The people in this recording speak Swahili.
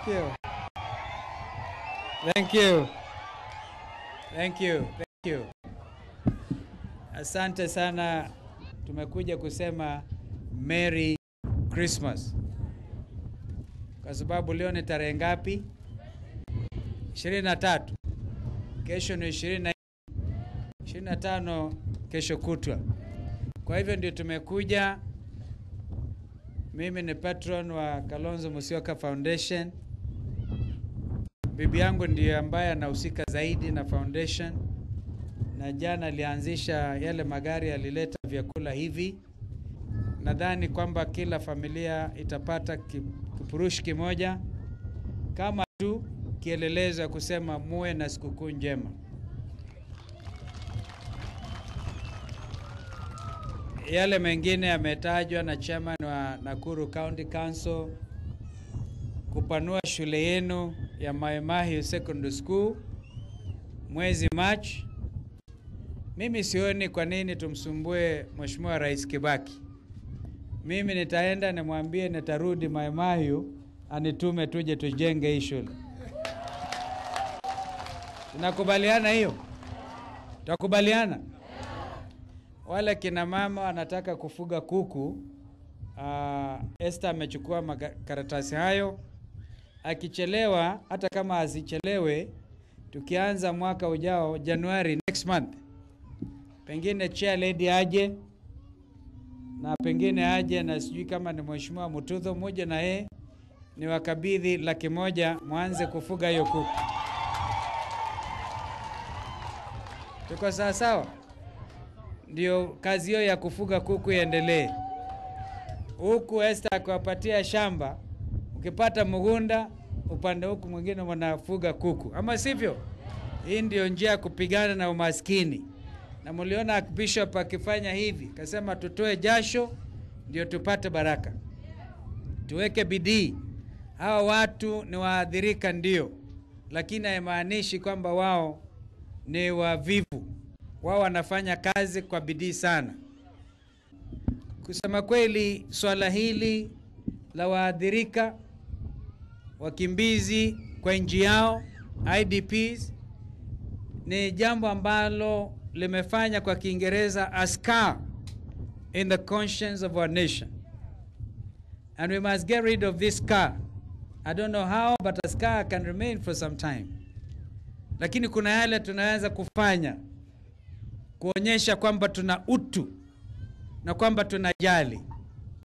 Thank you. Thank you. Thank you. Thank you. Asante sana. Tumekuja kusema Merry Christmas. Kwa sababu leo ni tarehe ngapi? 23. Kesho ni 20 25 kesho kutwa. Kwa hivyo ndio tumekuja. Mimi ni patron wa Kalonzo Musyoka Foundation. Bibi yangu ndiye ambaye anahusika zaidi na foundation, na jana alianzisha yale magari, alileta vyakula hivi. Nadhani kwamba kila familia itapata ki- kifurushi kimoja kama tu kielelezo ya kusema muwe na sikukuu njema. Yale mengine yametajwa na chairman wa Nakuru County Council kupanua shule yenu ya Mai Mahiu Secondary School mwezi Machi. Mimi sioni kwa nini tumsumbue Mheshimiwa Rais Kibaki. Mimi nitaenda nimwambie nitarudi Mai Mahiu anitume tuje tujenge hii shule. Tunakubaliana hiyo? Tutakubaliana? Wale kina mama wanataka kufuga kuku. Uh, Esther amechukua makaratasi hayo. Akichelewa, hata kama asichelewe, tukianza mwaka ujao Januari next month, pengine chair lady aje na pengine aje na sijui kama ni mheshimiwa Mutudho mmoja na yeye ni wakabidhi laki moja mwanze kufuga hiyo kuku. Tuko sawa sawa? Ndio kazi hiyo ya kufuga kuku iendelee. Huku Esther akiwapatia shamba, ukipata mgunda upande huku mwingine mnafuga kuku, ama sivyo? Hii ndio njia ya kupigana na umaskini, na mliona bishop akifanya hivi, kasema tutoe jasho ndio tupate baraka, tuweke bidii. Hawa watu ni waathirika ndio, lakini haimaanishi kwamba wao ni wavivu. Wao wanafanya kazi kwa bidii sana. Kusema kweli, swala hili la waathirika wakimbizi kwa nchi yao IDPs ni jambo ambalo limefanya kwa Kiingereza a scar in the conscience of our nation and we must get rid of this scar. I don't know how but a scar can remain for some time, lakini kuna yale tunaweza kufanya kuonyesha kwamba tuna utu na kwamba tunajali.